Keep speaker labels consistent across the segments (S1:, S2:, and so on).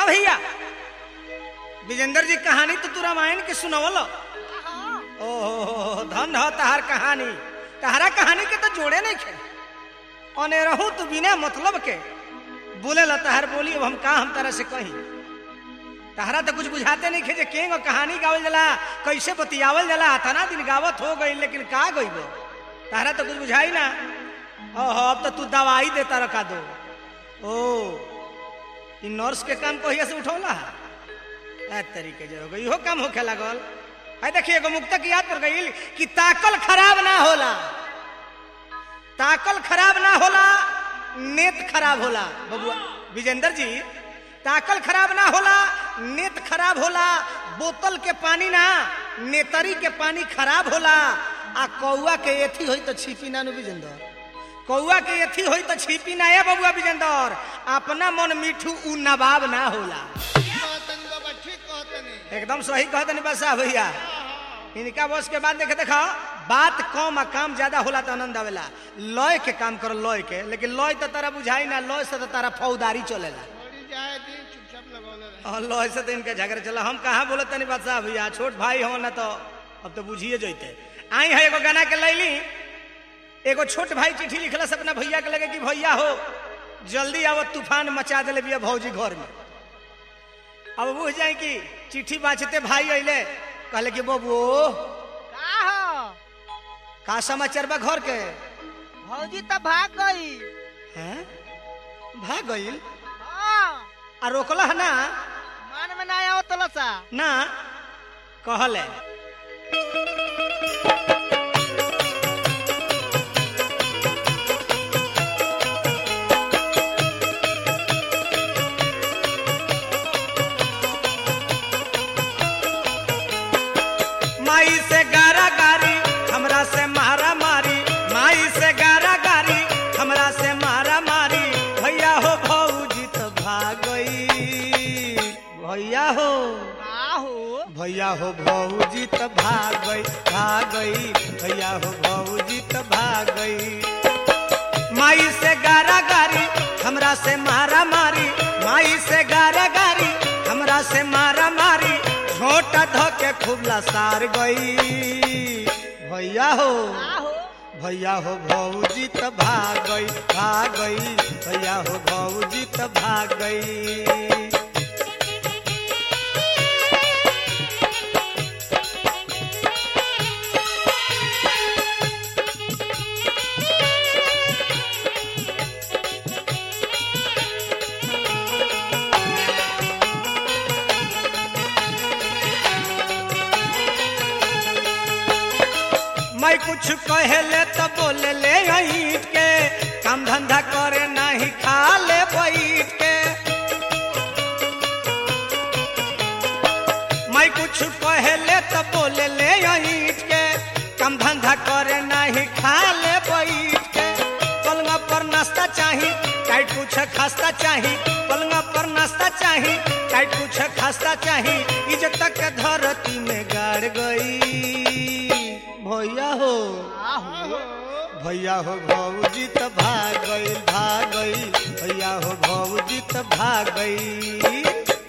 S1: हाँ भैया विजेंद्र जी कहानी तो तू रामायण के सुनवल ओहो धन हो तहार कहानी तहरा कहानी के तो जोड़े नहीं खे ओने रहू तू बिना मतलब के बोले ला तहर बोली अब हम का हम तरह से कही तहरा तो कुछ बुझाते नहीं खे जे केंग कहानी गावल जाला कैसे बतियावल जाला तना दिन गावत हो गई लेकिन का गईबो तहरा तो कुछ बुझाई ना ओहो अब तो तू दवाई देता रखा दो ओ इ नर्स के काम कहिया से उठौला ए तरीके जो हो गई इहो काम होखे लागल आई देखिए एगो मुक्तक याद कर गई कि ताकल खराब ना होला ताकल खराब ना होला नेत खराब होला बबुआ विजेंद्र जी ताकल खराब ना होला नेत खराब होला बोतल के पानी ना नेतरी के पानी खराब होला आ कौआ के एथी होई तो छिपी ना नु विजेंद्र कौआ के एथी होई तो छिपी ना है बबुआ विजेंद्र अपना मन मिठू उ नवाब ना होला
S2: कहतनी बाबा ठीक कहतनी
S1: एकदम सही कहते नहीं बसा भैया इनका बस के बाद देखे देखा बात कम आ काम ज्यादा होला तो आनंद आवेला लय के काम करो लय के लेकिन लय तो तारा बुझाई ना लय से तो तारा फौदारी चलेला
S2: थोड़ी जाए दी चुपचाप लगौले रहे
S1: और लय से तो इनके झगड़े चला हम कहाँ बोले तनी बादशाह भैया छोट भाई हो ना तो अब तो बुझिए जैते आई है एगो गाना के लैली एगो छोट भाई चिट्ठी लिखला से अपना भैया के लगे कि भैया हो जल्दी आवो तूफान मचा दिले बिया भौजी घर में अब बुझ जाए कि चिट्ठी बाँचते भाई अइले कहले कि बबू
S3: का हो
S1: का समाचार बा घर के
S3: भौजी तो भाग गई
S1: हैं भाग गइल
S3: हाँ
S1: आ रोकला है ना
S3: मन में ना आओ तलसा
S1: ना कहले माई से गारा गारी हमरा से मारा मारी माई से गारा गारी हमरा से मारा मारी भैया हो भौजी तो भाग गई भैया हो
S3: का हो
S1: भैया हो भौजी तो भाग गई भाग गई भैया हो भौजी तो भाग गई माई से गारा गारी हमरा से मारा मारी माई से गारा गारी हमरा से मारा मारी झोटा धोके खूब लसार गई भैया हो
S3: का हो
S1: भैया हो भौजी तो भाग गई भाग गई भैया हो भौजी तो भाग गई मैं कुछ कहले तो बोले ले ईट के काम धंधा करे नहीं खा ले बैठ के मैं कुछ कहले तो बोले ले ईट के काम धंधा करे नहीं खा ले बैठ के पलंग पर नाश्ता चाही टाइट कुछ खास्ता चाही पलंग पर नाश्ता चाही टाइट कुछ खास्ता चाही इज्जत के धरती में गाड़ गई भैया हो
S3: का हो
S1: भैया हो भौजी तो भाग गई भाग गई भैया हो भौजी तो भाग गई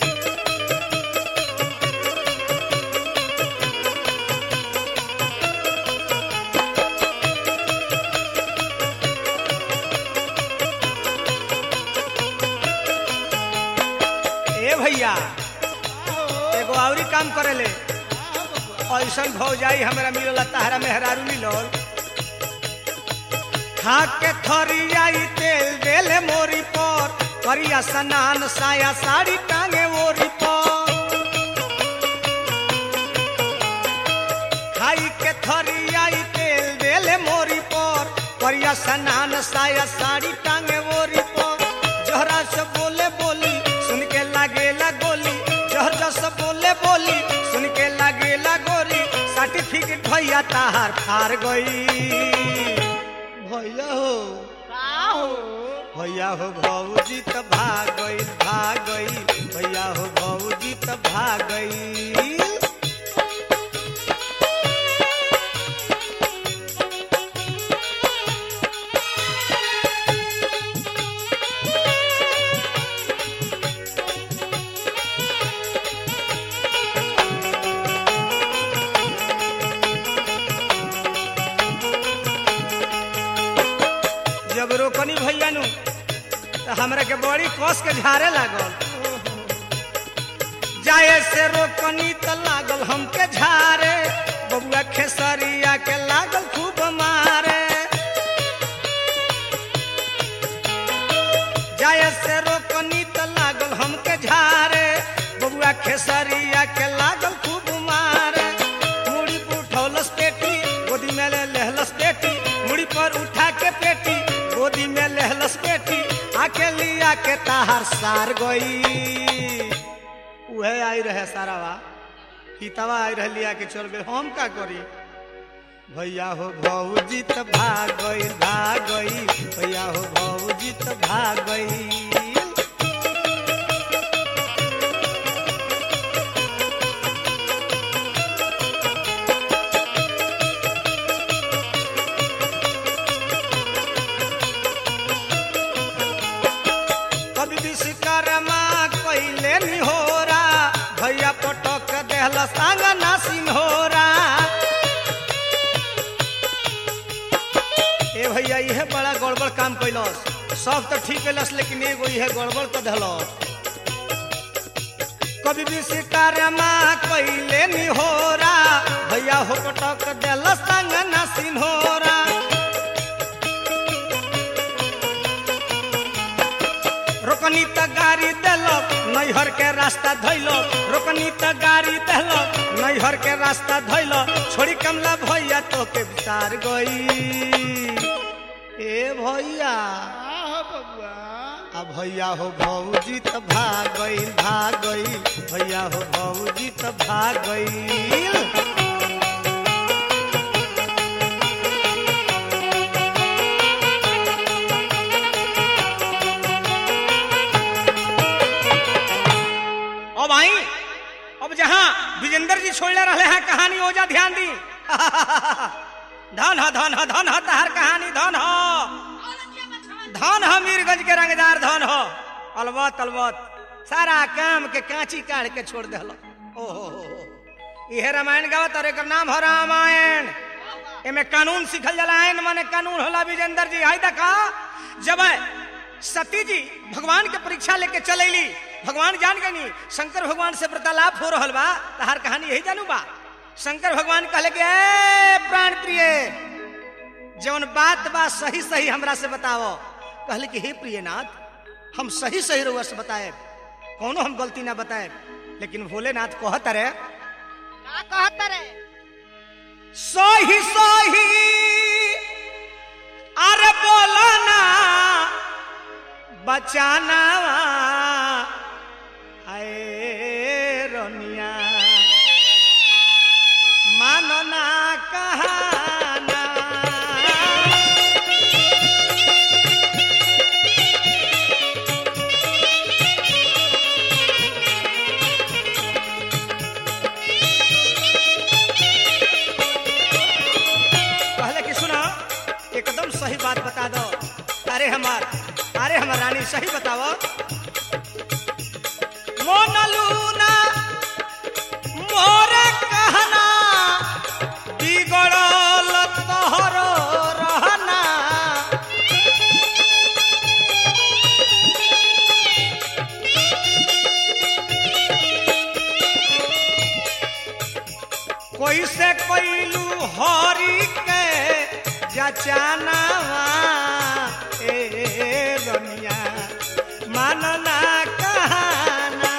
S1: ए भैया एगो औरी काम करेले ऐसन भौजाई हमरा मिलल तहरा मेहरारू मिलल खा के थरियाई तेल देले मोरी पर करिया स्नान साया साड़ी टांगे ओरी पर खाई के थरियाई तेल देले मोरी पर करिया स्नान साया साड़ी टांगे ओरी पर जहरा से बोले बोली सुन के लागेला गोली जहर जस बोले बोली सुन के लागेला गोरी सर्टिफिकेट भैया ताहार फार गई भैया हो
S3: का हो
S1: भैया हो भौजी त भाग गई भाग गई भैया हो भौजी त भाग गई तो हमरा के बड़ी कस के झारे लागल जाए से रोकनी तो लागल हमके झारे बबुआ खेसरिया के लागल खूब मारे जाए से रोकनी तो लागल हमके झारे बबुआ खेसरिया के लागल खूब मारे मुड़ी पर उठौलस पेटी गोदी में ले लहलस पेटी मुड़ी पर उठा के पेटी गोदी में लहलस पेटी आके लिया के ताहार सार गई उहे आई रहे सारावा हितवा आई रहे लिया के चल गए हम का करी भैया हो भौजी त भाग गई भाग गई भैया हो भौजी त भाग गई कभी विश्वकर्मा कैले निहोरा भैया पटक देहल संग ना सिन्होरा ए भैया इहे बड़ा गड़बड़ काम कैलस सब तो ठीक कैलस लेकिन एगो इहे गड़बड़ कर देलस कभी विश्वकर्मा कैले निहोरा भैया हो पटक देहल संग ना सिन्होरा रोकनी त गाड़ी देलक नैहर के रास्ता धैलक रोकनी त गाड़ी देलक नैहर के रास्ता धैलक छोड़ी कमला भैया तो के विचार गई ए भैया
S2: आहो बबुआ
S1: आ भैया हो भौजी त भाग गई भाग गई भैया हो भौजी त भाग गई अब आई अब जहाँ विजेंद्र जी छोड़ले रहे हैं कहानी ओजा ध्यान दी धन ह धन ह धन ह तहार कहानी धन ह धन ह मीरगंज के रंगदार धन ह अलबत अलबत सारा काम के कांची काढ़ के छोड़ दे ओहो इहे रामायण गावत और एकर नाम ह रामायण एमे कानून सिखल जाला आयन माने कानून होला विजेंद्र जी हाय देखा जब सती जी भगवान के परीक्षा लेके चलैली भगवान जान गनी शंकर भगवान से वार्तालाप हो रहल बा तहार कहानी यही जानू बा शंकर भगवान कहले कि ए प्राण प्रिय जौन बात बा सही सही हमरा से बताओ कहले कि हे प्रियनाथ हम सही सही रउआ से बताए कोनो हम गलती ना बताए लेकिन भोलेनाथ कहत रे
S3: का कहत रे
S1: सही सही अरे बोलो ना बचाना आए रनिया मानो ना कहाना कहले कि सुना एकदम सही बात बता दो अरे हमार अरे हमार रानी सही बताओ मोनलूना मोरे कहना बिगड़ल तोहरो रहना कोई से कोइलू हरी के जचाना ए रमिया मानना कहना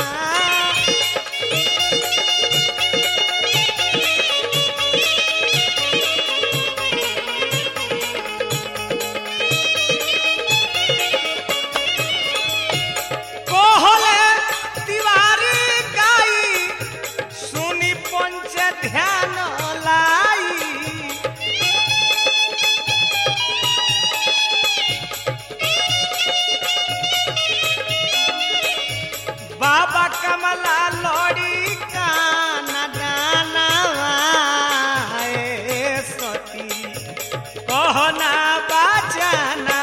S1: कोहले तिवारी गाई सुनी पंच ध्यान लाई बाबा कमला लोड़ी काना दानवा ए सती कहना बचाना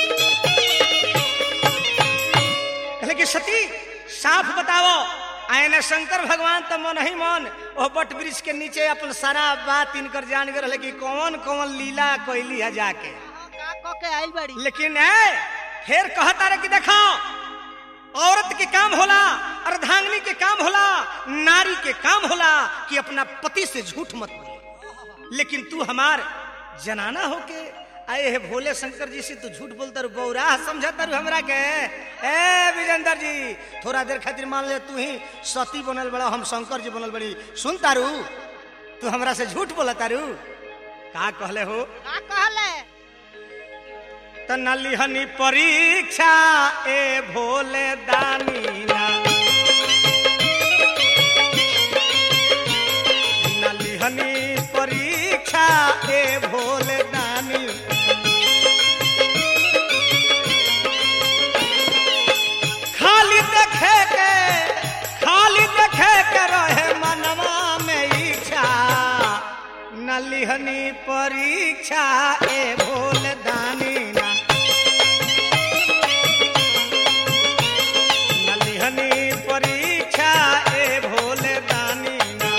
S1: कहले कि सती साफ बताओ आयने शंकर भगवान तो मन ही मन ओ बट वृक्ष के नीचे अपन सारा बात इनकर जान गए कि कौन कौन लीला कैली है जाके
S3: का क के आइल बड़ी
S1: लेकिन ए फिर कहता रहे कि देखो औरत के काम होला अर्धांगिनी के काम होला नारी के काम होला कि अपना पति से झूठ मत बोले लेकिन तू हमार जनाना होके आए है भोले शंकर जी से तू झूठ बोलता रू बौरा समझता रू हमरा के ए विजेंद्र जी थोड़ा देर खातिर मान ले तू ही सती बनल बड़ा हम शंकर जी बनल बड़ी सुन तारू तू हमरा से झूठ बोला तारू का कहले हो
S3: का कहले
S1: त नलिहनी परीक्षा ए भोले दानीना नलिहनी परीक्षा ए भोले दानी खाली देखे के खाली देखे के रहे मनवा में इच्छा नलिहनी परीक्षा ए भोले दानीना नलिहनी परीक्षा ए भोले दानीना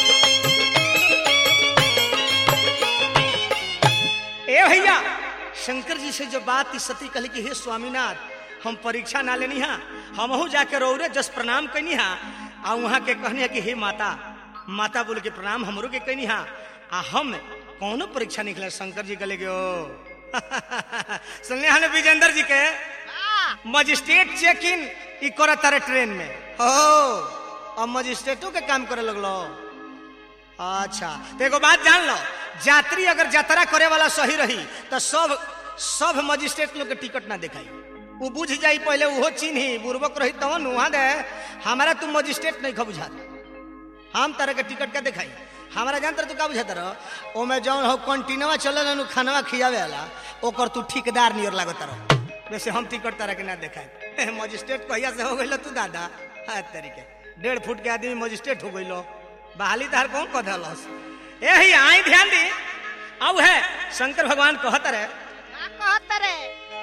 S1: ए भैया शंकर जी से जो बात इस सती कहली कि हे स्वामीनाथ हम परीक्षा ना लेनी हा हमहू जाके रौरे जस प्रणाम कैनी हा आ वहाँ के कहनी है कि हे माता माता बोल के प्रणाम हमरो के कैनी हा आ हम कौनो परीक्षा निकले शंकर जी कहले ओ सुनले हने विजेंद्र जी के
S3: का
S1: मजिस्ट्रेट चेक इन ई कर तारे ट्रेन में हो अब मजिस्ट्रेटों के काम करे लगलो अच्छा तो एगो बात जान लो यात्री अगर यात्रा करे वाला सही रही तो सब सब मजिस्ट्रेट लोग के टिकट ना दिखाई वो बुझ जाई पहले वो चिन्ही बुर्बक रही तवन वहां दे हमारा तू मजिस्ट्रेट नहीं खा बुझा हम तरह के टिकट का दिखाई हमारा जानतर तू का बुझाता रह ओमे जौन हो कंटिन्यूवा चलल नु खानवा खियावे वाला ओकर तू ठेकेदार नियर लागत रह वैसे हम टिकट तरह के ना दिखाई मजिस्ट्रेट कहिया से हो गइल तू दादा है तरीके डेढ़ फुट के आदमी मजिस्ट्रेट हो गइलो बहाली तार कौन कह दलस ए ही आई ध्यान दी अब है शंकर भगवान कहत रहे
S3: का कहत रे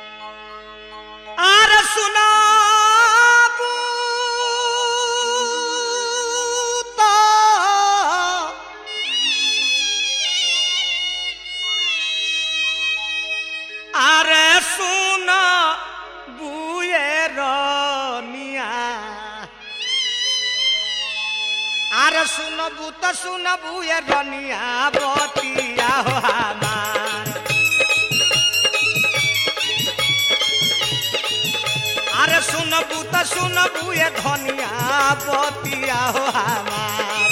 S1: आर सुना আরে শুন বুয়ের নিয়া আরে শুন বুত শুন বুয়ের নিয়া বতিয়া হো আমার আরে শুন বুত শুন বুয়ে ধনিয়া বতিয়া হো আমার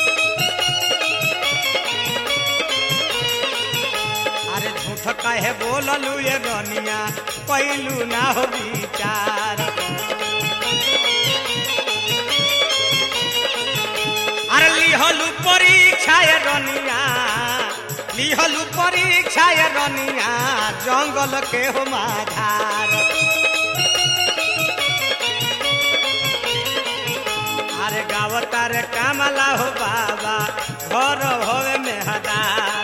S1: अरे झूठ कहे बोललू ये रनिया कैलू ना हो विचार अरे लिहलू परीक्षा ये रनिया लिहलू परीक्षा ये रनिया जंगल के हो माधार अरे गावता रे कामला हो बाबा घर होवे मेहदार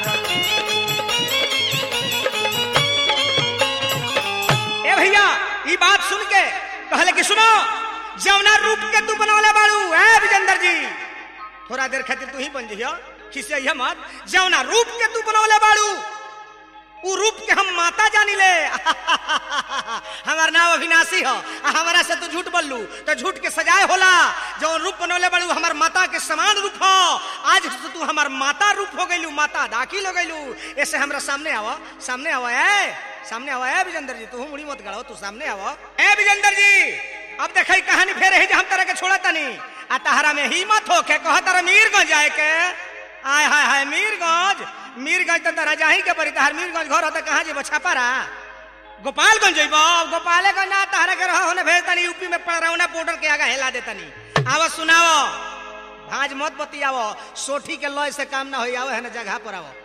S1: ए भैया ये बात सुन के कहले कि सुनो जवना रूप के तू बनौले बाड़ू ए विजेंद्र जी थोड़ा देर खातिर तू ही बन जइयो खिसिया मत जवना रूप के तू बनौले बाड़ू उ रूप के हम माता जानी ले हमार नाम अविनाशी हो आ हमारा से तू झूठ बोललू तो झूठ के सजाए होला जौन रूप बनौले बाड़ू हमार माता के समान रूप हो आज से तू हमार माता रूप हो गइलू माता दाखिल हो गइलू ऐसे हमरा सामने आवा सामने आवा ए सामने आवा ए विजेंद्र जी तू मुड़ी मत गड़ाओ तू सामने आवा ए विजेंद्र जी अब देखई कहानी फेर है जे हम तरह के छोड़ा तनी आ तहरा में हिम्मत हो के कह तारा मीरगंज जाए के आय हाय हाय मीरगंज मीरगंज तो तारा जाही के पड़ी तहर मीरगंज घर होता कहाँ जेबो छापारा गोपालगंज जइबो गोपालगंज ना तहरा के रहो होने भेज तनी यूपी में पड़ रहा बॉर्डर के आगे हिला दे तनी आवा सुनाओ भाज मत बतियावो सोठी के लय से काम ना होई आवो है ना जगह पर आवो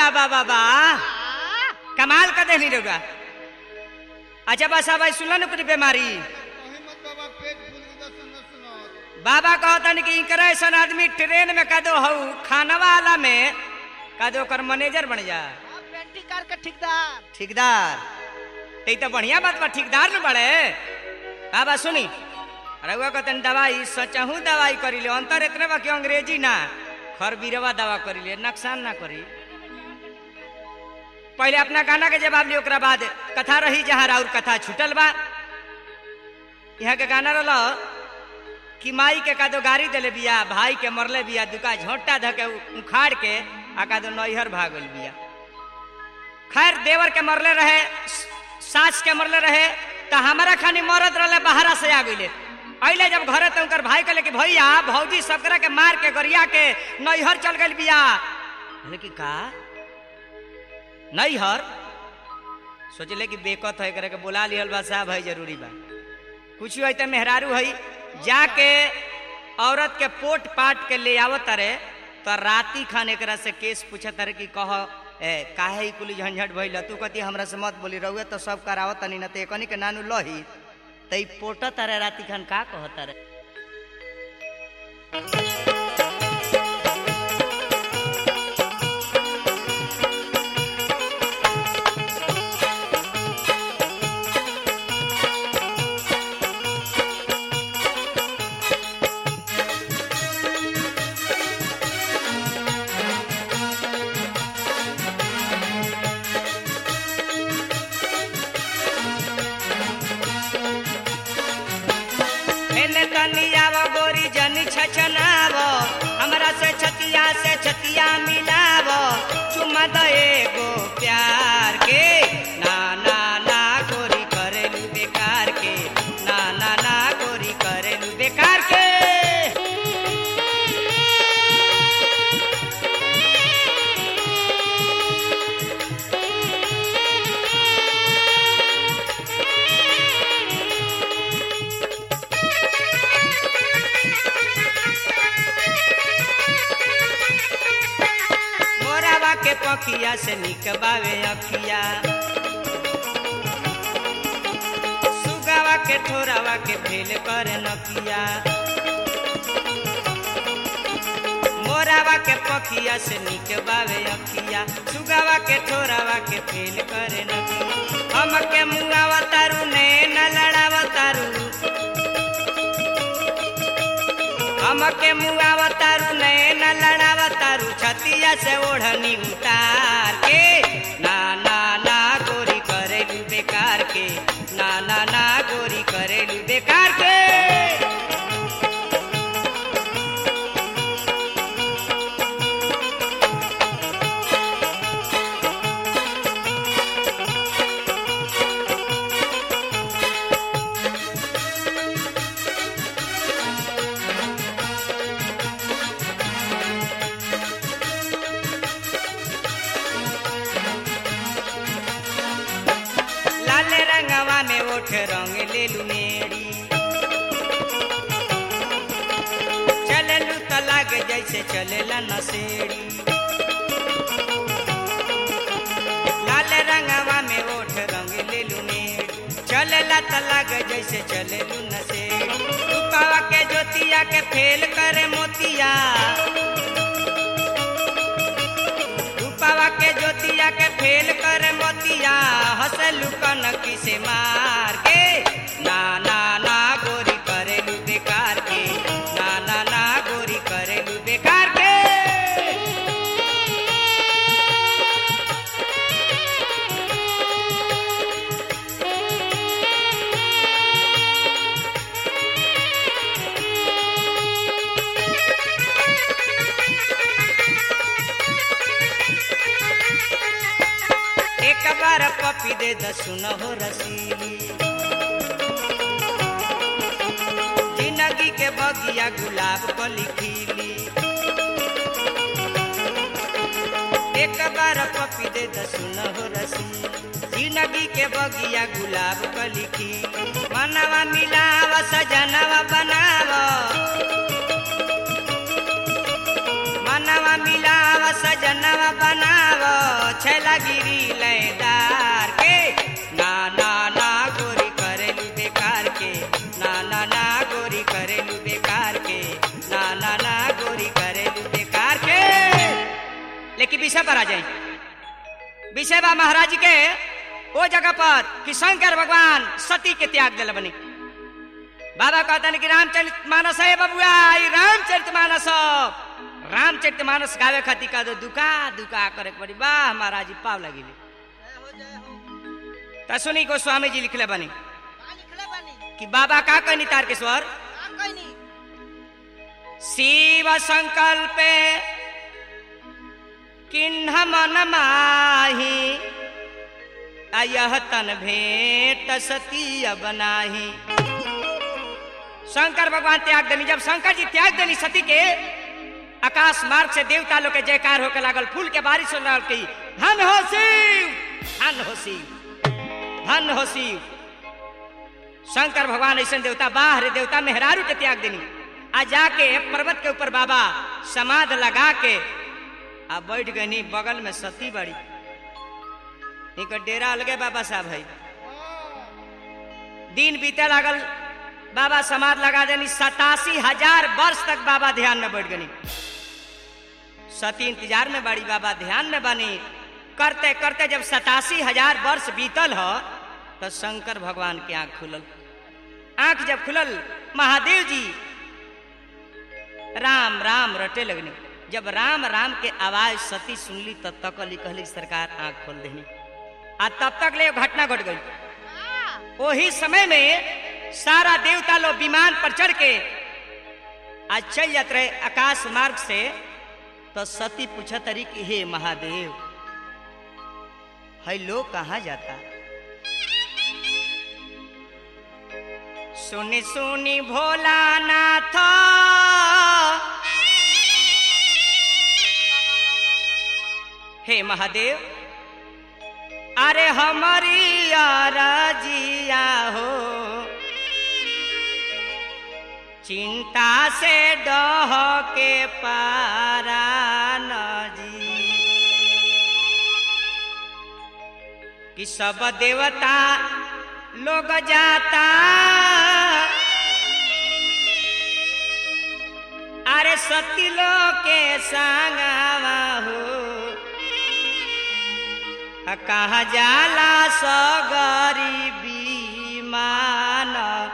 S1: बा बा बा कमाल का देनी रहुआ अच्छा बस अब सुनल न कुछ बीमारी
S2: कहीं मत बाबा पेट फूल गया सुनो सुनो
S1: बाबा कहतन कि इनकर ऐसा आदमी ट्रेन में कदो हऊ खाना वाला में कदो ओकर मैनेजर बन जा
S3: हाँ, पेंटी कार के ठेकेदार
S1: ठेकेदार ते तो बढ़िया बात बा ठेकेदार न बड़े बाबा सुनी रउआ कहतन दवाई सचहू दवाई करी ले अंतर इतने बा कि अंग्रेजी ना खरबीरवा दवा करी ले नुकसान ना करी पहले अपना गाना के जवाब लियो ओकरा बाद कथा रही जहाँ राउर कथा छूटल बा यहाँ के गाना रहा कि माई के कादो गाड़ी दिले बिया भाई के मरले बिया दुका झोंटा धके उखाड़ के आ कादो नैहर भागल बिया खैर देवर के मरले रहे स- सास के मरले रहे तो हमारा खानी मरद रहे बाहरा से आ गईले अइले जब घरे तो उनकर भाई कहले कि भैया भौजी सबकरा के मार के गरिया के नैहर चल गइल बिया कहले कि का नैहर सोचले कि बेकत है करे के बुला लिहल बा साहब है जरूरी बा कुछ है तो मेहरारू है जाके औरत के पोट पाट के ले आवत रे तो राती खान एकरा से केस पूछत रे कि कह ए काहे ई कुली झंझट भइल तू कती हमरा से मत बोली रहुए तो सब करावत तनी न ते एकनी के नानू लही तई पोटत रे राती खान का कहत रे एने तनी आव गोरी जनी छछनाव हमरा से छतिया से छतिया मिलाव चुमा द एगो प्यार के ना ना ना गोरी करेलू बेकार के ना ना ना गोरी करेलू बेकार के मोरावा के पखिया से निकबावे अखिया सुगावा के ठोरावा के फेल करे नकिया मोरावा के पखिया से निकबावे अखिया सुगावा के ठोरावा के फेल करे नकिया हम के मुंगावा तारू ने न लड़ावा तारू हमके मुआवा तारू नैन लड़ावा तारू छतिया से ओढ़नी उतार के ना ना ना गोरी करेलू बेकार के ना ना ना गोरी करेलू बेकार के लाल रंगवा में ओठ रंग लेलू मेरी चललू त लागे जैसे चलेला नसेड़ी लाल रंगवा में ओठ रंग लेलू मेरी चलेला त लागे जैसे चलेलू नसेड़ी रूपावा के ज्योतिया के फेल करे मोतिया रूपावा के ज्योतिया के फेल कर मोतिया हंसलू कनकी से मार के ना ना ना गोरी करेलू बेकार के ना ना ना गोरी करेलू बेकार के एक बार पपी दे दसुन हो रसीली जिंदगी के बगिया गुलाब कली खिली एक बार पपी दे दसुन हो रसीली जिंदगी के बगिया गुलाब कली खिली मनवा मिलावा सजनवा बनावा मनवा मिलावा सजनवा बनावा
S4: गिरी लयदार के ना ना ना गोरी करेलू बेकार के ना ना ना गोरी करेलू बेकार के ना ना ना गोरी करेलू बेकार के लेकिन विषय पर आ जाए विषय बा महाराज जी के वो जगह पर कि शंकर भगवान सती के त्याग दिल बनी बाबा कहते कि रामचरित मानस है बबुआ ई रामचरित मानस रामचरित मानस गावे खातिर का दो दुका दुका करे के पड़ी वाह महाराज जी पाव लगी
S3: जय हो जय हो
S4: त सुनी गोस्वामी जी लिखले बनी
S3: का लिखले बानी
S4: कि बाबा का कहनी तारकेश्वर
S3: का कहनी
S4: शिव संकल्प किन्ह मन माही अयह तन भेंट सती अब नाही शंकर भगवान त्याग देनी जब शंकर जी त्याग देनी सती के आकाश मार्ग से देवता लोग के जयकार होके लागल फूल के बारिश हो लागल की धन हो शिव धन हो शिव धन हो शिव शंकर भगवान ऐसे देवता बाहर देवता मेहरारू के त्याग देनी आ जाके पर्वत के ऊपर बाबा समाध लगा के आ बैठ गनी बगल में सती बड़ी इनका डेरा अलगे बाबा साहब है दिन बीते लागल बाबा समाध लगा देनी सतासी हजार वर्ष तक बाबा ध्यान में बैठ गनी सती इंतजार में बड़ी बाबा ध्यान में बनी करते करते जब सतासी हजार वर्ष बीतल हो तो शंकर भगवान के आंख खुलल आंख जब खुलल महादेव जी राम राम रटे लगनी जब राम राम के आवाज सती सुनली तब तक अली कहली सरकार आंख खोल देनी आ तब तक ले घटना घट गई वही समय में सारा देवता लोग विमान पर चढ़ के आज चल जाते रहे आकाश मार्ग से तो सती पूछा तरी कि हे महादेव है लोग कहाँ जाता सुनी सुनी भोलानाथ हे महादेव अरे हमारी राजिया हो चिंता से डह के पारा नजी कि सब देवता लोग जाता अरे सती लोग के संगवा हो आ कहा जाला सो गरीबी मान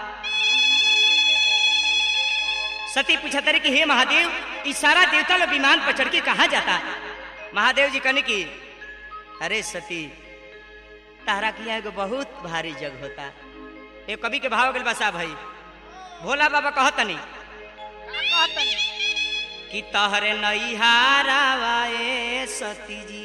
S4: सती पूछा तरी कि हे महादेव ई सारा देवता लोग विमान पर चढ़ के कहा जाता महादेव जी कहने की अरे सती तारा किया एगो बहुत भारी जग होता ये कवि के भाव गल बसा भाई भोला बाबा कहतनी
S3: का कहतनी
S4: कि तहरे नैहारावाए सती जी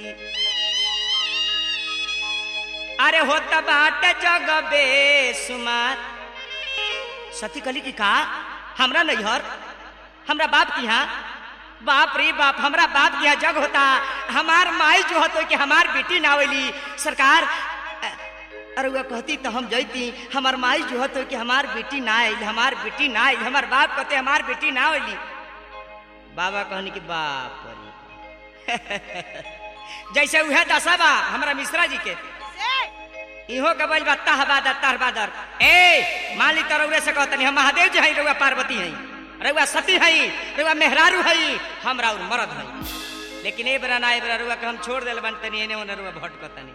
S4: अरे होत बाट जग बेसुमार सती कली की का हमरा नैहर हमरा बाप की यहाँ बाप रे बाप हमरा बाप की यहाँ जग होता हमार माई जो होतो कि हमार बेटी ना आवेली सरकार अ, अरे वह कहती तो हम जैती हमार माई जो होतो कि हमार बेटी ना आयल हमार बेटी ना आयल हमार बाप कहते हमार बेटी ना आवेली बाबा कहनी कि बाप रे जैसे उहे दशा बा हमरा मिश्रा जी के
S3: से
S4: इहो के बोल बा तहबादर तहबादर ए मान ली तरौरे से कहतनी हम महादेव जी हई रउआ पार्वती हई रउआ सती हई रउआ मेहरारू हई हमरा और मरद हई लेकिन ए बेरा ना ए बेरा रउआ के हम छोड़ देल बन तनी एने ओने रउआ भटकतनी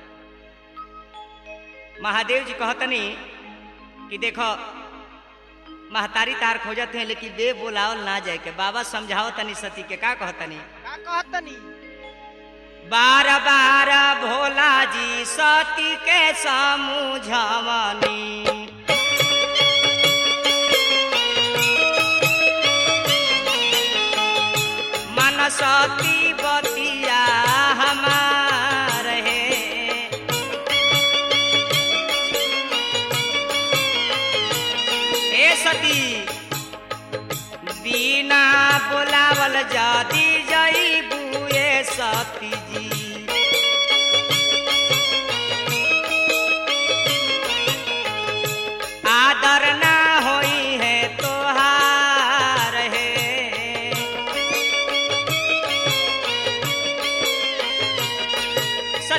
S4: महादेव जी कहतनी कि देखो महतारी तार खोजत है लेकिन बे बोलावल ना जाए के बाबा समझाओ तनी सती के का कहतनी
S3: का कहतनी
S4: बार बार भोला जी सती के समझवनी मन सती बतिया हमार है ए सती बिना बोलावल जदी जई बुए सती जी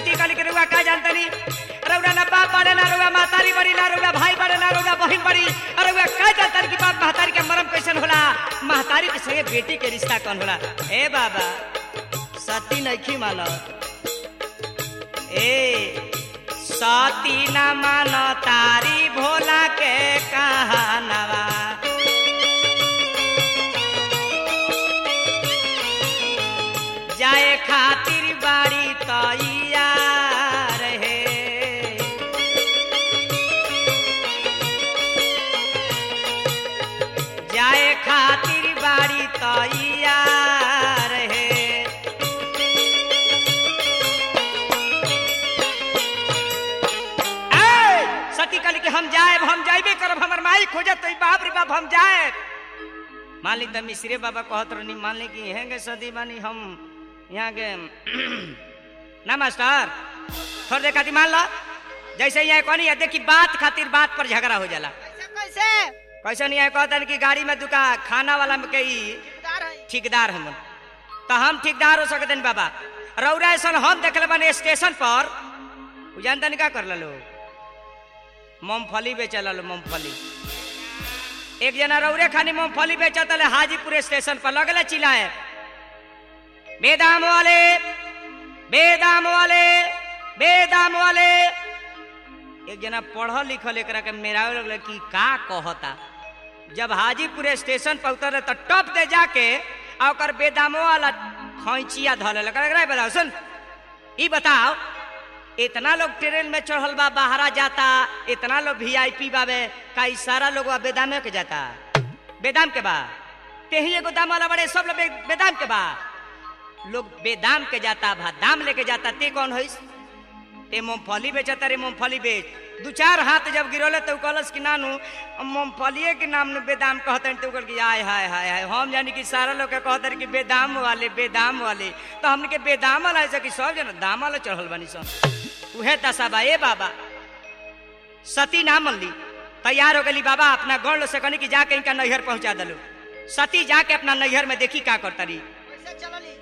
S4: सती कली के रुआ का जानतनी रउरा ना बाप बड़े ना रुआ महतारी बड़ी ना रुआ भाई बड़े ना रुआ बहन बड़ी अरे रुआ का जानतनी कि बाप महतारी के मरम कैसन होला महतारी के संगे बेटी के रिश्ता कौन होला ए बाबा सती नहीं मानो ए सती न मानो तारी भोला के कहानवा जाए खातिर बाड़ी तैयार है जाए खातिर बाड़ी तैयार है ए, सती कल के हम जाए हम जाइबे करब हमर माई खोजत तो बाप रे बाप हम जाए मान ली त मिश्रे बाबा कहत रहनी मान ली कि हेंगे सदी बानी हम यहाँ के ना मास्टर थोड़ी देर खातिर मान लो जैसे यहाँ कहनी है देखी बात खातिर बात पर झगड़ा हो जाला
S3: कैसे कैसे
S4: कैसे नहीं है कहतन कि गाड़ी में दुका खाना वाला में कई
S3: ठेकेदार है
S4: ठेकेदार हम तो हम ठेकेदार हो सकते हैं बाबा रौरा ऐसा हम देखले बने स्टेशन पर उ जानतन का कर लो मूंगफली बेचल लो मूंगफली एक जना रौरे खानी मूंगफली बेचत ले हाजीपुर स्टेशन पर लगले चिल्लाए बेदाम वाले बेदाम वाले बेदाम वाले एक जना पढ़ल लिखल एकरा के मेरावे लगले कि का कहता जब हाजीपुर स्टेशन पर उतरे तो टप दे जाके आ ओकर बेदामो वाला खैचिया धले लगा रहा बताओ सुन ई बताओ इतना लोग ट्रेन में चढ़ल बा बाहरा जाता इतना लोग वीआईपी बाबे का ई सारा लोग बा बेदामे के जाता बेदाम के बा तेही एगो दाम वाला बड़े सब लोग बे- बेदाम के बा लोग बेदाम के जाता भा दाम लेके जाता ते कौन होइस ते मूंगफली बेचता रे मूंगफली बेच दू चार हाथ जब गिरोले तो कहलस कि नानू मूंगफलिए के नाम नु बेदाम कहतन तो कहल कि आय हाय हाय हाय हम जानी कि सारा लोग के कहतन कि बेदाम वाले बेदाम वाले तो हमने के बेदाम वाला ऐसा कि सब जना दाम वाला चढ़ल बानी सब उहे दशा बा ए बाबा सती ना मन ली तैयार हो गली बाबा अपना गौड़ से कहनी कि जाके इनका नैहर पहुंचा दलो सती जाके अपना नैहर में देखी का करता रही
S3: कैसे चलली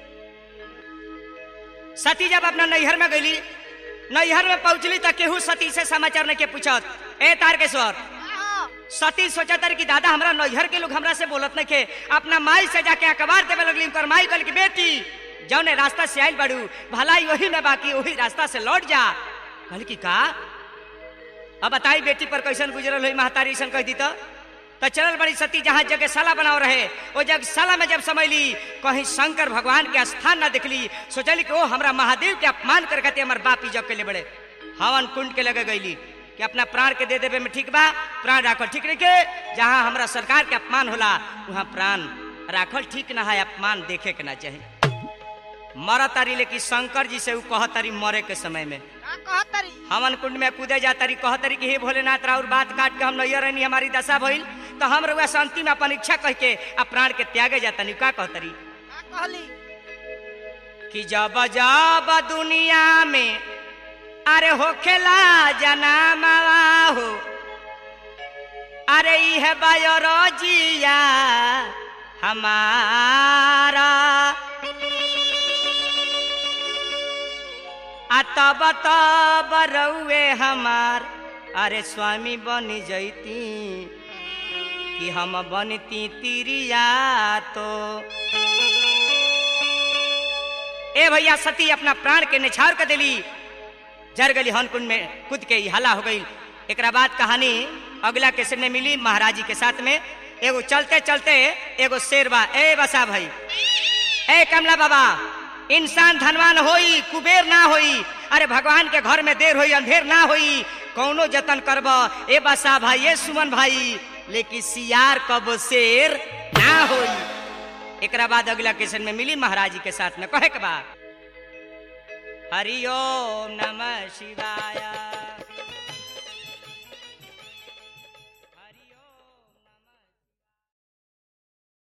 S4: सती जब अपना नैहर में गईली नैहर में पहुंचली तो केहू सती से समाचार नहीं के पूछत ए तारकेश्वर
S3: हाँ
S4: सती सोचत रही कि दादा हमरा नैहर के लोग हमरा से बोलत नहीं के अपना माई से जाके अखबार देवे लगली उनकर माई कहल कि बेटी जौने रास्ता से आइल बड़ू भलाई वही में बाकी वही रास्ता से लौट जा कहल कि का अब बताई बेटी पर कैसन गुजरल हुई महतारी ऐसन कह दी तो तो चलल बड़ी सती जहाँ जगशाला बनाओ रहे वो जगशाला में जब समझली कहीं शंकर भगवान के स्थान ना देखली सोचली कि ओ हमरा महादेव के अपमान कर कहते हमार बाप इजब के लिए बड़े हवन कुंड के लगे गईली कि अपना प्राण के दे देवे में ठीक बा प्राण राखल ठीक नहीं के जहाँ हमरा सरकार के अपमान होला वहाँ प्राण राखल ठीक ना है अपमान देखे के ना चाहिए मर तारी लेकिन शंकर जी से ऊ कह तारी मरे के समय में
S3: का कहत तरी
S4: हवन कुंड में कूदे जा तारी कह तारी कि हे भोलेनाथ राउर बात काट के हम नैयर रहनी हमारी दशा भइल तो हम रउआ शांति में अपन इच्छा कह के आ प्राण के त्यागे जाता नहीं का कहतरी
S3: का कहली
S4: कि जब जब दुनिया में अरे होखेला जनामवा हो अरे इह बायोरोजिया हमारा आ तब तब रउए हमार अरे स्वामी बन जैती कि हम बनती तिरिया तो ए भैया सती अपना प्राण के निछावर कर दिली जर गली हनकुंड में कूद के ही हला हो गई एक बाद कहानी अगला कैसे में मिली महाराज जी के साथ में एगो चलते चलते एगो शेरवा ए बसा भाई ए कमला बाबा इंसान धनवान होई कुबेर ना होई अरे भगवान के घर में देर होई अंधेर ना होई कौनो जतन करब ए बसा भाई ए सुमन भाई लेकिन सियार कब शेर ना होई एकरा बाद अगला क्वेश्चन में मिली महाराज जी के साथ में कहे के बाद हरिओम नमः शिवाय